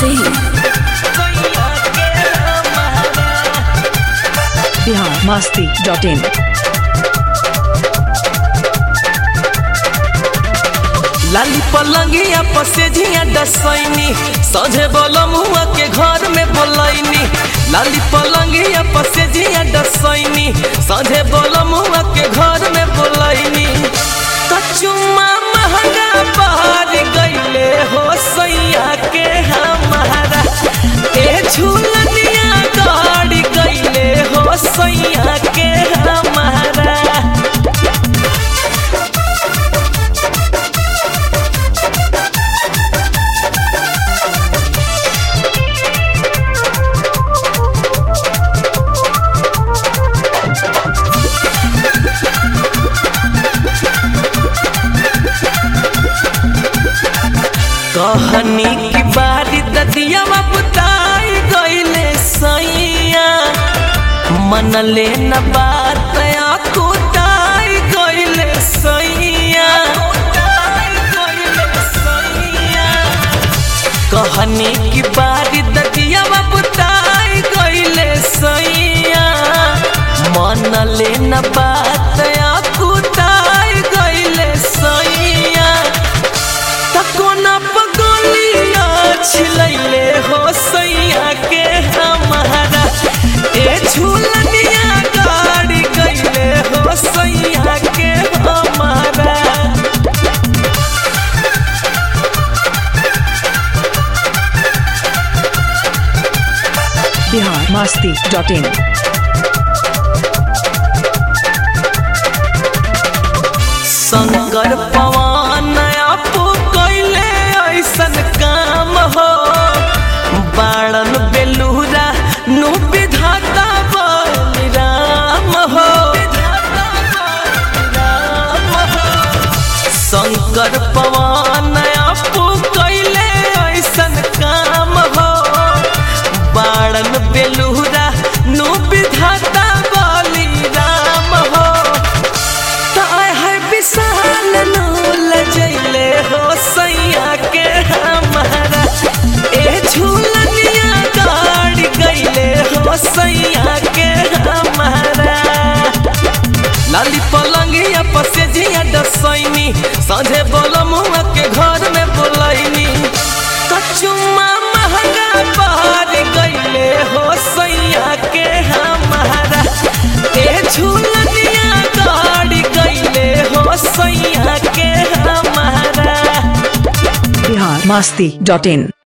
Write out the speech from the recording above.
Singh. Bihar Masti.in. लाली पलंगिया पसेझिया डसैनी सझे बोलो मुआ के घर में बोलैनी लाली पलंगिया पसेझिया डसैनी सझे बोलो मुआ के घर में बोलैनी कचुमा महंगा बहार गईले हो सैया के हमारा ए झूलनिया गाड़ी गईले हो सैया के हमारा कहनी की बारी ददिया बुताई गईले सैया मन ले न बात कुताई गईले सैया कहनी की बारी ददिया बुताई गईले सैया मन ले न बात कुताई गईले सैया तकोना पगोलिया छिलैले हो सैया के हमारा ए झूलनिया गाड़ी गईले हो सैया के हमारा Bihar Masti.in. शंकर पवन आपो कैले ऐसन काम हो बाणन बेलूरा नु विधाता बलिराम हो शंकर पवन आपो कैले ऐसन काम हो बाणन बेलूरा नु विधाता बलिराम हो ताय है विशाल नूल जैले हो सैया के हमारा ए झूलनिया गाड़ी गईले हो सैया के हमारा लाली पलंगिया पसेझिया डसैनी साझे बोलो मुआ के घर में बोलैनी कचुमा महंगा बहार गईले हो सैया के हमारा ए झूलनिया गाड़ी गईले हो सैया के हमारा Bihar Masti.in.